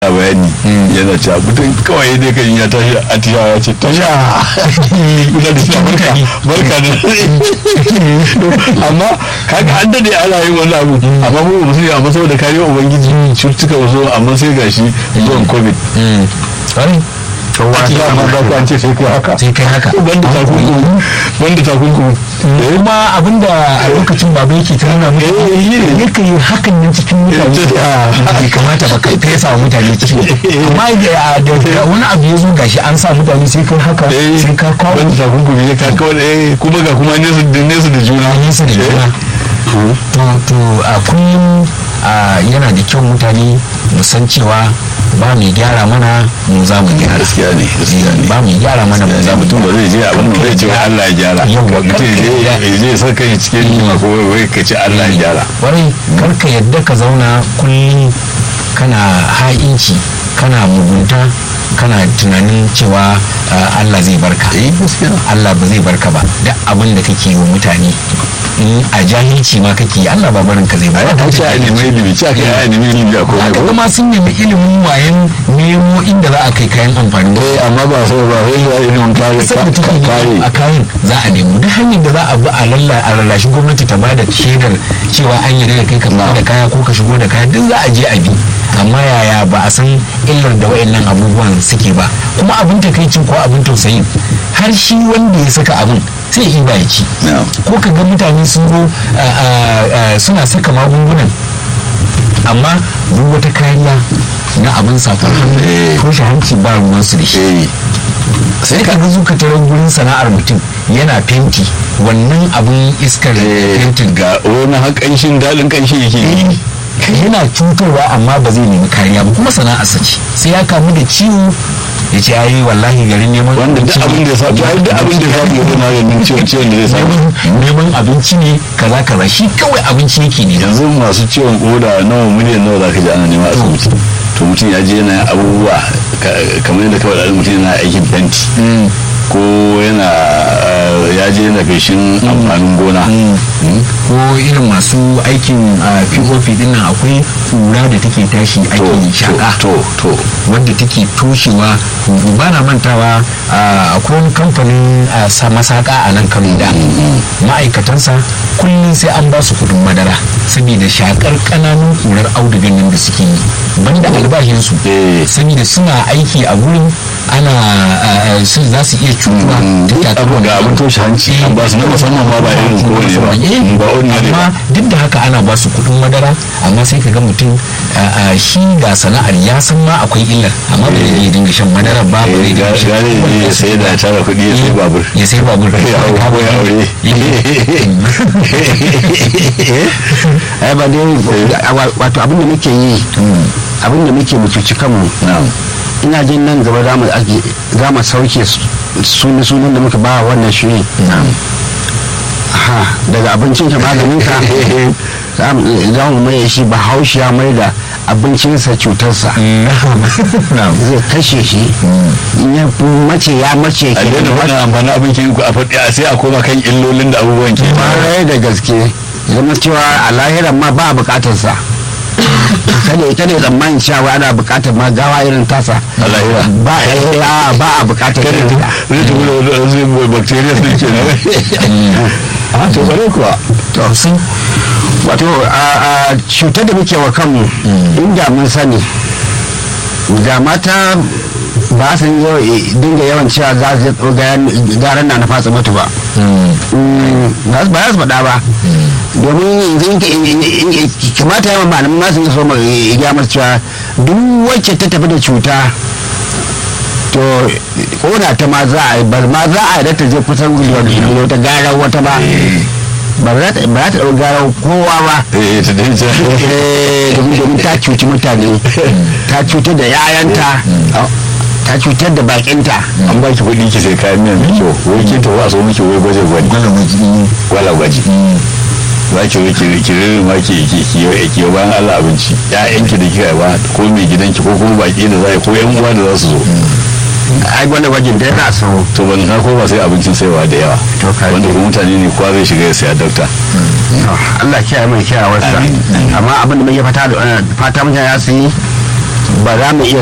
bayani yana cewa mutum kawai dai kan ya tashi a tiyawa ce tasha kuna da shi barka barka da amma kaga an dade ana yin wani abu amma mu ba su yi amma saboda kariyar ubangiji cututtuka wasu amma sai gashi zuwan covid kowa ya ma za ku an ce sai kai haka sai kai haka banda takunkumi banda takunkumi kuma abinda a lokacin baba yake ta nuna mutane yake yi hakan nan cikin mutane bai kamata ba kai fesa wa mutane ciwo amma da wani abu ya zo gashi an sa mutane sai kai haka sai ka kawo banda takunkumi ya ka kawo kuma ga kuma nesa da nesa da juna nesa da juna to a kullum yana da kyau mutane mu san cewa ba mai gyara mana mu za mu gyara gaskiya ne gaskiya ne ba mai gyara mana mu za mu mutum ba zai je abin da zai ce Allah ya gyara mutum ya je sa kai cikin jima ko wai ka ce Allah ya gyara warai kar ka yadda ka zauna kullum kana ha'inci kana mugunta kana tunanin cewa Allah zai barka Allah ba zai barka ba duk abin da kake wa mutane in a jahilci ma kake Allah ba barin ka zai barka ta ce a nemi ilimi ce aka yi a nemi ilimi a komai haka kuma sun nemi ilimin wayan nemo inda za a kai kayan amfani eh amma ba sai ba sai da ilimin kare sai da kare a kayan za a nemo duk hanyar da za a bi a lalla a lallashi gwamnati ta bada shaidar cewa an yi da kai ka da kaya ko ka shigo da kaya duk za a je a bi amma yaya ba a san illar da wayannan abubuwan suke ba kuma abin takaicin ko abin tausayin har shi wanda ya saka abin sai yi ba ya ci ko ka ga mutane sun zo suna saka magungunan amma duk wata kariya na abin safar hannu ko shi hanci ba ruwan su da shi sai ka ga zuka taron gurin sana'ar mutum yana fenti wannan abin iskar fentin ga wani haƙanshin daɗin ƙanshi yake yi yana cutarwa amma ba zai nemi kariya ba kuma sana'arsa ce sai ya kamu da ciwo ya ce ayi wallahi garin neman wanda duk abin da ya samu duk abin da ya samu ya zama ganin ciwon ciwon da zai samu neman abinci ne kaza kaza shi kawai abinci yake ne yanzu masu ciwon koda nawa miliyan nawa zaka ji ana nema asibiti to mutum ya je yana abubuwa kamar yadda kawai da mutum yana aikin fenti ko yana ya je yana feshin amfanin gona ko irin masu aikin pop din nan akwai kura da take tashi ake shaka to to wanda take toshewa ba na mantawa akwai wani kamfanin masaka a nan kano da ma'aikatansa kullum sai an ba su kudin madara saboda shakar kananun kurar audugan nan da suke yi banda albashinsu saboda suna aiki a gurin ana za su iya cutuwa abu ga abin toshe hanci an ba su na musamman ma ba irin kowane ba ba ordinary amma duk da haka ana ba su kudin madara amma sai ka ga mutum shi ga sana'ar ya san ma akwai illar amma ba zai dinga shan madara ba ba zai dinga shan gane ya sai da tara kuɗi ya sai babur ya sai babur ya aure ai ba dai wato abin da muke yi abin da muke mutuci kanmu ina jin nan gaba za mu za mu sauke sunan sunan da muka ba wannan shiri ha daga abincin ka maganin ka za mu mai shi bahaushe ya mai da abincinsa cutarsa zai kashe shi in ya mace ya mace a daina wani amfani abincin ku a faɗi sai a koma kan illolin da abubuwan ke mara da gaske zama cewa a lahiran ma ba a bukatarsa kada ita ne tsammanin cewa ana bukatar ma gawa irin tasa ba a ba a bukatar kada ta zai ta wuri da wasu bacteria sun ke na a to bare kuwa to sun wato a cutar da muke wa kanmu inda mun sani ga mata ba su dinga yawan cewa za su garan na na fatsa mutu ba ba za su faɗa ba domin kamata yawan malamin masu yi so ya masu cewa duk wacce ta tafi da cuta to kona ta ma za a yi ba ma za a yi da ta je kusan wata gara wata ba ba za ta ɗau gara kowa ba domin ta cuci mutane ta cutar da yayanta ta cutar da bakinta an ba ki kuɗi ki sai kayan miya mai kyau wai ki tafi a so miki wai gwaje gwaji gwala gwaji za ki wai ki rere ma ki ki ki bayan Allah abinci ƴaƴanki da kika ba ko mai gidanki ko kuma baki da za ko ƴan uwa da za su zo ai wanda gwajin da yana so to ban na ko ba sai abincin saiwa da yawa wanda kuma mutane ne kowa zai shiga ya saya dokta Allah kiyaye mai kiyaye wasa amma abin da muke fata da fata mutane ya su yi ba za mu iya